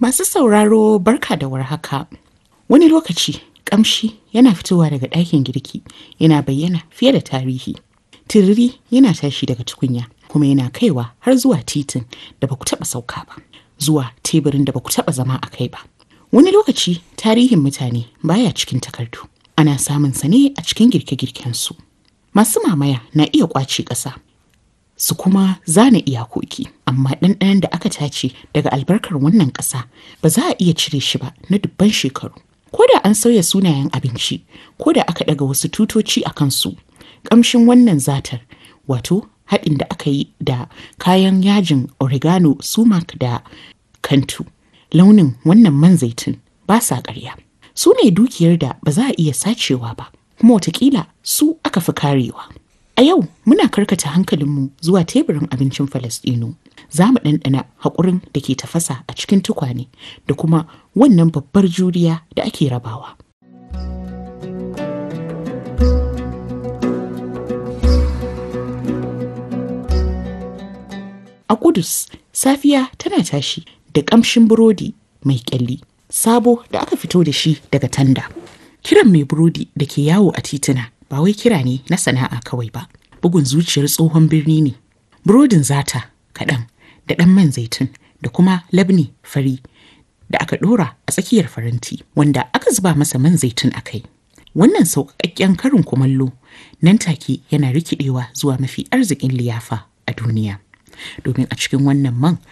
Masu sauraro barka da warhaka. Wani lokaci ƙamshi yana fitowa daga ɗakin girki yana bayyana fiye da tarihi. Tiriri yana tashi daga tukunya kuma yana kaiwa har zuwa titin da ba ku taɓa sauka ba, zuwa teburin da ba ku taɓa zama a kai ba. Wani lokaci tarihin mutane baya cikin takardu. Ana samun sa ne a cikin girke-girkensu. Masu mamaya na iya ƙwace ƙasa su kuma zana iyakoki amma ɗanɗanon da aka tace daga albarkar wannan ƙasa ba za a iya cire shi ba na dubban shekaru ko da an sauya sunayen abinci ko da aka ɗaga wasu tutoci a kansu ƙamshin wannan zatar wato haɗin da aka yi da kayan yajin oregano sumac da kantu launin wannan man zaitun ba sa ƙarya su ne dukiyar da ba za a iya sacewa ba kuma watakila su aka fi karewa A yau muna karkata hankalinmu zuwa teburin abincin Falasɗinu. Za mu ɗanɗana haƙurin da ke tafasa a cikin tukwane da kuma wannan babbar juriya da ake rabawa. A Kudus, safiya tana tashi da ƙamshin burodi mai ƙyalli, sabo da aka fito da shi daga tanda. Kiran mai burodi da ke yawo a tituna ba wai kira ne na sana'a kawai ba. bugun zuciyar tsohon birni ne. Burodin zata kaɗan da ɗan man zaitun da kuma labni fari da aka ɗora a tsakiyar faranti wanda aka zuba masa man zaitun a kai. Wannan sauƙaƙƙen karin kumallo nan take yana rikidewa zuwa mafi arzikin liyafa a duniya. Domin a cikin wannan man